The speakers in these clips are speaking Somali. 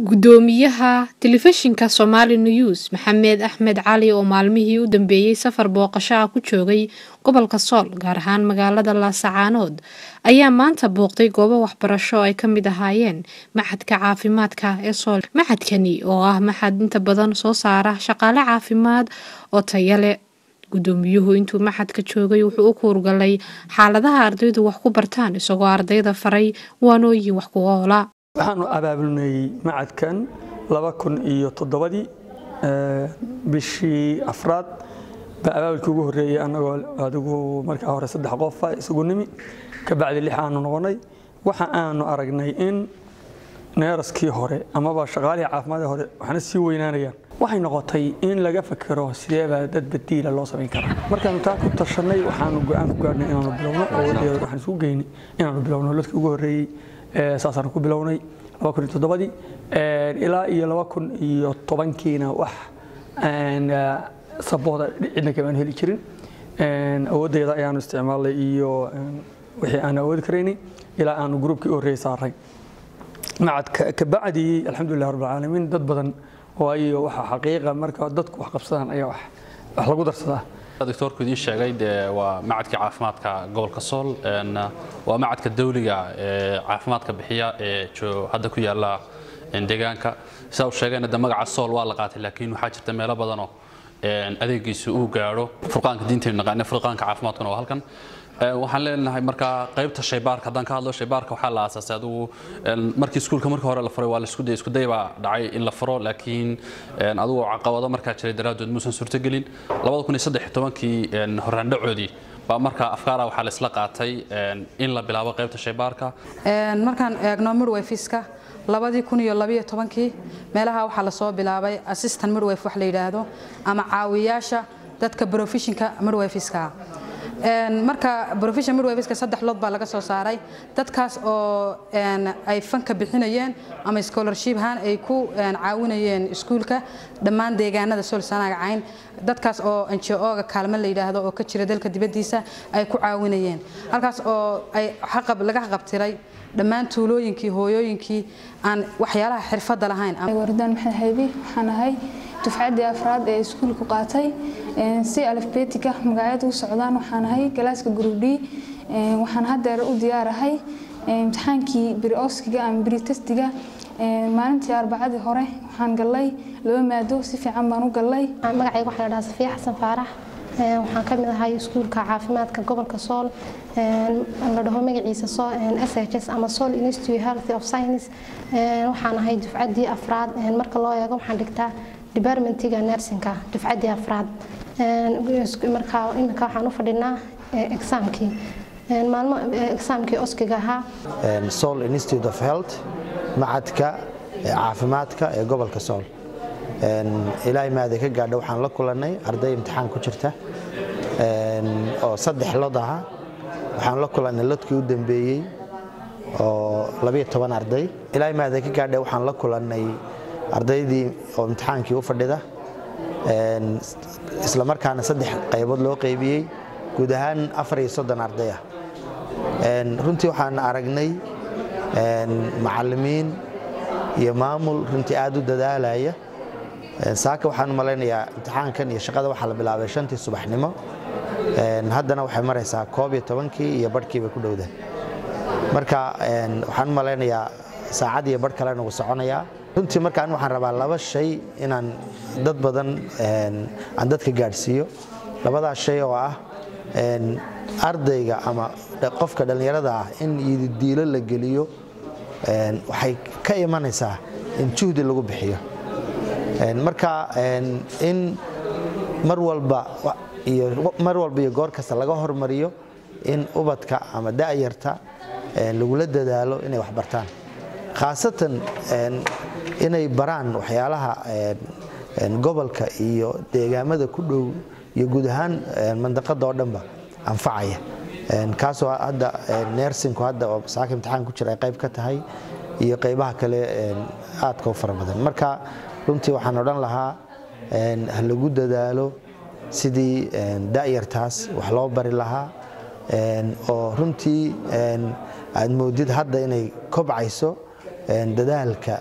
Guddoomiyaha Telefishinka Somali News Maxamed Axmed Cali oo maalmihii u dambeeyay safar booqasho ah ku joogay gobolka Sool gaar ahaan magaalada Laascaanood ayaa maanta booqday goobo waxbarasho oo ay ka mid ahaayeen Machadka Caafimaadka ee Sool. Machadkani oo ah machad inta badan soo saara shaqaale caafimaad oo tayo leh. Guddoomiyuhu intuu machadka joogay wuxuu u kuurgalay xaaladaha ardaydu wax ku bartaan isagoo ardayda faray waanooyin wax ku oola. waxaanu abaabulnay macadkan laba kun iyo toddobadii bishii afraad baa abaabulkii ugu horreeyey annagoo adigu markaa hore saddex qofa isugu nimi ka bacdi lix aanu noqonnay waxa aanu aragnay in neeraskii hore amaba shaqaalihii caafimaadka hore waxna sii weynaanayaan waxay noqotay in laga fakero sideebaa dad badiila loo samayn karaa markaanu taa ku tashanay waxaanu go-aan ku gaarnay inaanu bilowno oo waxaan isugu geynay inaanu bilowno dadkii ugu horreeyey saasaan ku bilownay dii ilaa iyo laba kun iyo tobankiina wax sabooda cidna kamaan heli jirin awooddeeda ayaanu isticmaalnay iyo wixii aan awoodi karaynay ilaa aanu gruubkii u horreeyay saaray macadka kabacdii alxamdulilah rabbil caalamiin dad badan waayo waxa xaqiiqa marka dadku wax qabsadaan ayaa wax lagu darsadaa doctorku idiin sheegay dee waa macadka caafimaadka gobolka sool waa macadka dawliga ee caafimaadka bixiya ee hadda ku yaala deegaanka sidaa uu sheegayna de magaca sool waa la qaatay laakiin waxaa jirta meelo badanoo adeegiisu uu gaadho furqaanka diintaynu naqaane furqaanka caafimaadkuna waa halkan waxaan leenahay markaa qaybta shaybaarka haddaan ka hadlo shaybaarka waxaa la aasaasay adigu markii iskuulka markii hore la furay waa la isku day isku day baa dhacay in la furo laakiin adigu caqabado markaa jiray daraaddood muusan suurtogelin labada kun iyo saddex iyo tobankii horraandhacoodii baa markaa afkaara waxaa la isla qaatay in la bilaabo qaybta shaybaarka markaan eegno midwifiska labadii kun iyo labiyo tobankii meelaha waxaa lasoo bilaabay assistant midwife wax la yidhaahdo ama caawiyaasha dadka professionka midwifiska marka profession midwifiska saddex lood baa laga soo saaray dadkaas oo ay fanka bixinayeen ama scholarship ahaan ay ku caawinayeen iskuulka dhammaan deegaanada sool sanaaga cayn dadkaas oo ngo-ga kaalmo la yidhaahdo oo ka jira dalka dibaddiisa ay ku caawinayeen halkaas oo ay laga qabtiray dhammaan tuulooyinkii hooyooyinkii aan waxyaalaha xirfadda lahayn wardaan maxamed haybi waxaan ahay dufcaddii afraad ee iskuulku qaatay si alifbeetika magacyadu u socdaan waxaan ahay galaaska group d waxaan haddeer u diyaarahay imtixaankii biri oskiga ama biri testiga maalintii arbacadii hore waxaan gallay laba maado si fiican baan u gallay magacayga waxaa la dhahaa safiya xasan faarax waxaan ka mid ahay iskuulka caafimaadka gobolka sool la dhaho magaciisa shs ama sool institute health of science waxaan ahay dufcaddii afraad marka loo eego waxaan dhigtaa departmentiga nursingka dufcaddii afraad marka iminka waxaan u fadhinaa exaamkii maalmo exaamkii oskiga ahaa sool institute of health macadka caafimaadka ee gobolka sool ilaahay maada ka gaadha waxaan la kulannay arday imtixaan ku jirta oo saddex lod aha waxaan la kulannay lodkii u dambeeyey oo labiyo toban arday ilaahay maada ka gaadha waxaan la kulannay ardaydii oo imtixaankii u fadhida isla markaana saddex qaybood loo qaybiyey guud ahaan afar iyo soddon arday ah runtii waxaan aragnay macallimiin iyo maamul runtii aad u dadaalaya saaka waxaan malaynayaa imtixaankan iyo shaqada waxaa la bilaabay shantii subaxnimo haddana waxay maraysaa koob iyo tobankii iyo barhkiiba ku dhowda marka waxaan malaynayaa saacad iyo barh kalena wuu soconayaa runtii markaan waxaan rabaa laba shay inaan dad badan aan dadka gaadhsiiyo labadaas shay oo ah ardayga ama qofka dhallinyarada ah in yididiilo la geliyo waxay ka imanaysaa in juhdi lagu bixiyo marka in mar walba iyo mar walba iyo goor kasta laga hormariyo in ubadka ama da'yarta lagula dadaalo inay wax bartaan khaasatan inay baraan waxyaalaha gobolka iyo deegaamada ku dhow iyo guud ahaan mandaqada oo dhanba anfacaya kaasoo hadda nersinku hadda oo saaka imtixaan ku jira ay qayb ka tahay iyo qaybaha kale aadka u fara badan marka runtii waxaan odhan lahaa ha lagu dadaalo sidii da'yartaas wax loo bari lahaa oo runtii aad moodid hadda inay kobcayso dadaalka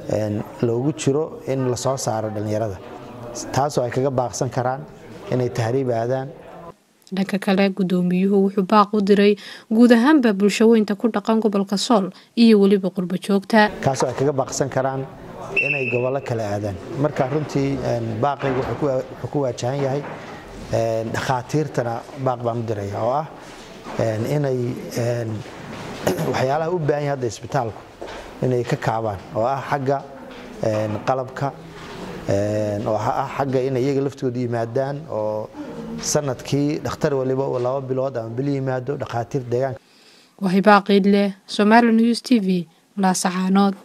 loogu jiro in lasoo saaro dhallinyarada taasoo ay kaga baaqsan karaan inay tahriib aadaan dhanka kale gudoomiyuhu wuxuu baaq u diray guud ahaanba bulshaweynta ku dhaqan gobolka sool iyo weliba qurbo joogta kaasoo ay kaga baaqsan karaan inay gobollo kale aadaan marka runtii baaqaygu wuxuu ku waajahan yahay dhakhaatiirtana baaq baan u diraya oo ah inay waxyaalaha u baahan yahay hadda isbitaalku inay ka kaabaan oo ah xagga qalabka oo ah xagga inay iyaga laftooda yimaadaan oo sanadkii dhakhtar waliba uu laba bilood ama bil yimaado dhakhaatiir deegaanka wahibaa qiidleh somali news t v laasacaanood